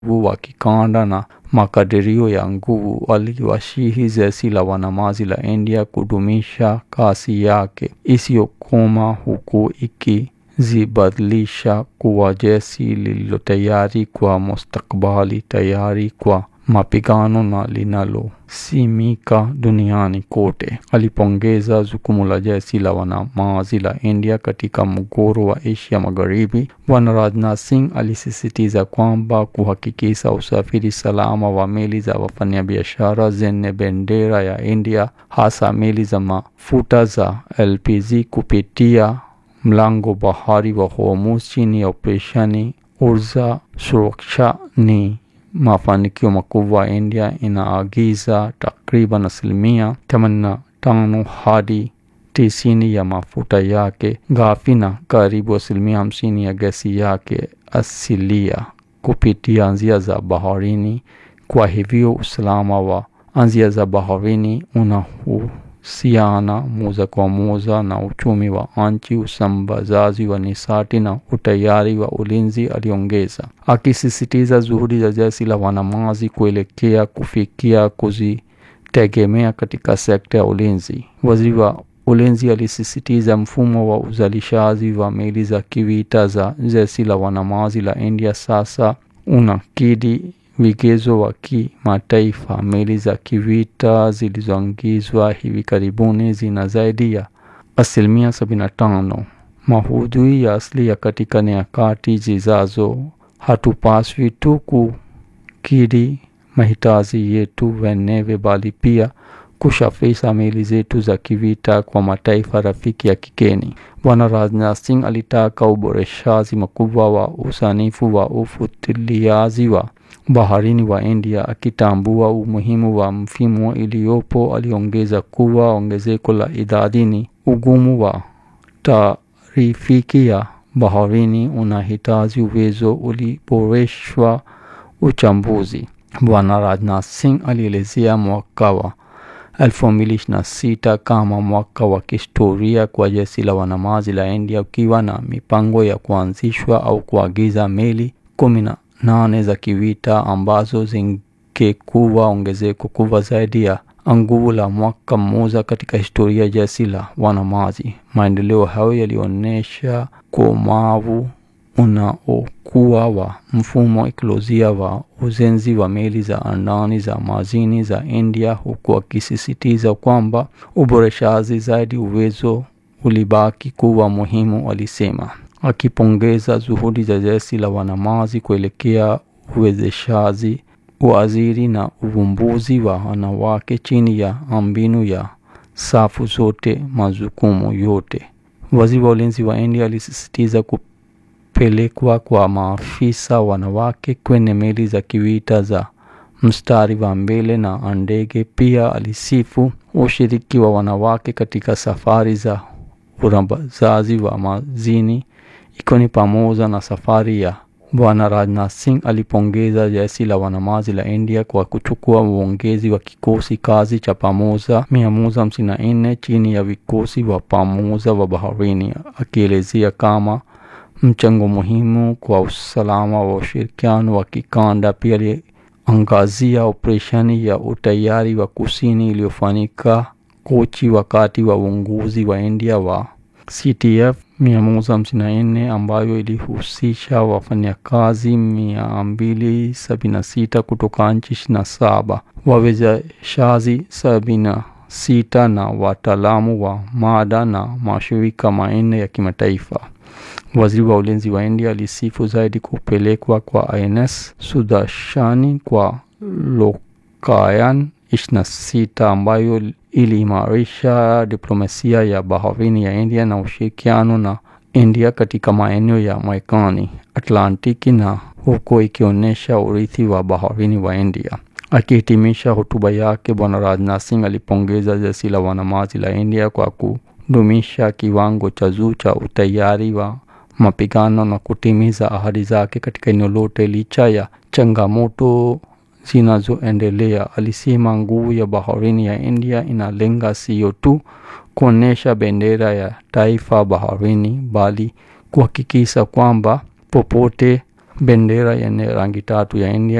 wa kikanda na makadirio ya nguvu waliwashihi jeshi la wanamaji la India kudumisha kasi yake isiyokoma huku ikizibadilisha kuwa jeshi lililo tayari kwa mustakabali, tayari kwa mapigano na linalosimika duniani kote. Alipongeza jukumu la jeshi la wanamaji la India katika mgogoro wa Asia Magharibi. Bwana Rajnath Singh alisisitiza kwamba kuhakikisha usafiri salama wa meli za wafanyabiashara zenye bendera ya India, hasa meli za mafuta za LPG kupitia mlango bahari wa Hormuz chini ya operesheni Urja Suraksha ni mafanikio makubwa. India inaagiza takriban asilimia themanini na tano hadi tisini ya mafuta yake ghafi na karibu asilimia hamsini ya gesi yake asilia kupitia njia za baharini. Kwa hivyo usalama wa njia za baharini unahusiana moja kwa moja na uchumi wa nchi, usambazaji wa nishati na utayari wa ulinzi, aliongeza, akisisitiza juhudi za jeshi la wanamaji kuelekea kufikia kujitegemea katika sekta ya ulinzi. Waziri wa ulinzi alisisitiza mfumo wa uzalishaji wa meli za kivita za jeshi la wanamaji la India sasa unakidhi vigezo wa kimataifa. Meli za kivita zilizoingizwa hivi karibuni zina zaidi ya asilimia sabini na tano maudhui ya asili katika nyakati zijazo. Hatupaswi tu kukidhi mahitaji yetu wenyewe bali pia kusafirisha meli zetu za kivita kwa mataifa rafiki ya kigeni. Bwana Rajnath Singh alitaka uboreshaji mkubwa wa usanifu wa ufuatiliaji wa baharini wa India, akitambua umuhimu wa mfumo iliyopo. Aliongeza kuwa ongezeko la idadi ni ugumu wa taarifiki ya baharini unahitaji uwezo uliboreshwa uchambuzi. Bwana Rajnath Singh alielezea mwaka wa elfu mbili ishirini na sita kama mwaka wa kihistoria kwa jeshi la wanamaji la India, ukiwa na mipango ya kuanzishwa au kuagiza meli kumi na nane za kivita ambazo zingekuwa ongezeko kubwa zaidi ya nguvu la mwaka mmoja katika historia ya jeshi la wanamaji. Maendeleo hayo yalionyesha komavu unaokuwa wa mfumo ekolojia wa ujenzi wa meli za andani za majini za India, huku akisisitiza kwamba uboreshaji zaidi uwezo ulibaki kuwa muhimu, alisema, akipongeza juhudi za jeshi la wanamaji kuelekea uwezeshaji, uajiri na uvumbuzi wa wanawake chini ya mbinu ya safu zote majukumu yote. Waziri wa ulinzi wa India alisisitiza kupelekwa kwa maafisa wanawake kwenye meli za kivita za mstari wa mbele na ndege. Pia alisifu ushiriki wa wanawake katika safari za urambazaji wa majini, ikiwa ni pamoja na safari ya Bwana Rajnath Singh alipongeza jeshi la wanamaji la India kwa kuchukua uongezi wa kikosi kazi cha pamoja mia moja hamsini na nne chini ya vikosi wa pamoja wa baharini, akielezea kama mchango muhimu kwa usalama wa ushirikiano wa kikanda. Pia aliangazia operesheni ya utayari wa kusini iliyofanyika Kochi wakati wa uongozi wa India wa CTF mia moja hamsini na nne ambayo ilihusisha wafanyakazi mia mbili sabini na sita kutoka nchi ishirini na saba wawezeshaji sabini na sita na wataalamu wa mada na mashirika manne ya kimataifa. Waziri wa ulinzi wa India alisifu zaidi kupelekwa kwa INS Sudarshani kwa Lokayan ishirini na sita ambayo iliimarisha diplomasia ya baharini ya India na ushirikiano na India katika maeneo ya Marekani, Atlantiki na huko ikionyesha urithi wa baharini wa India. Akihitimisha hotuba yake, Bwana Rajnath Singh alipongeza jeshi la wanamaji la India kwa kudumisha kiwango cha juu cha utayari wa mapigano na kutimiza ahadi zake katika eneo lote licha ya changamoto zinazoendelea. Alisema nguvu ya baharini ya India inalenga sio tu kuonyesha bendera ya taifa baharini, bali kuhakikisha kwamba popote bendera yenye rangi tatu ya India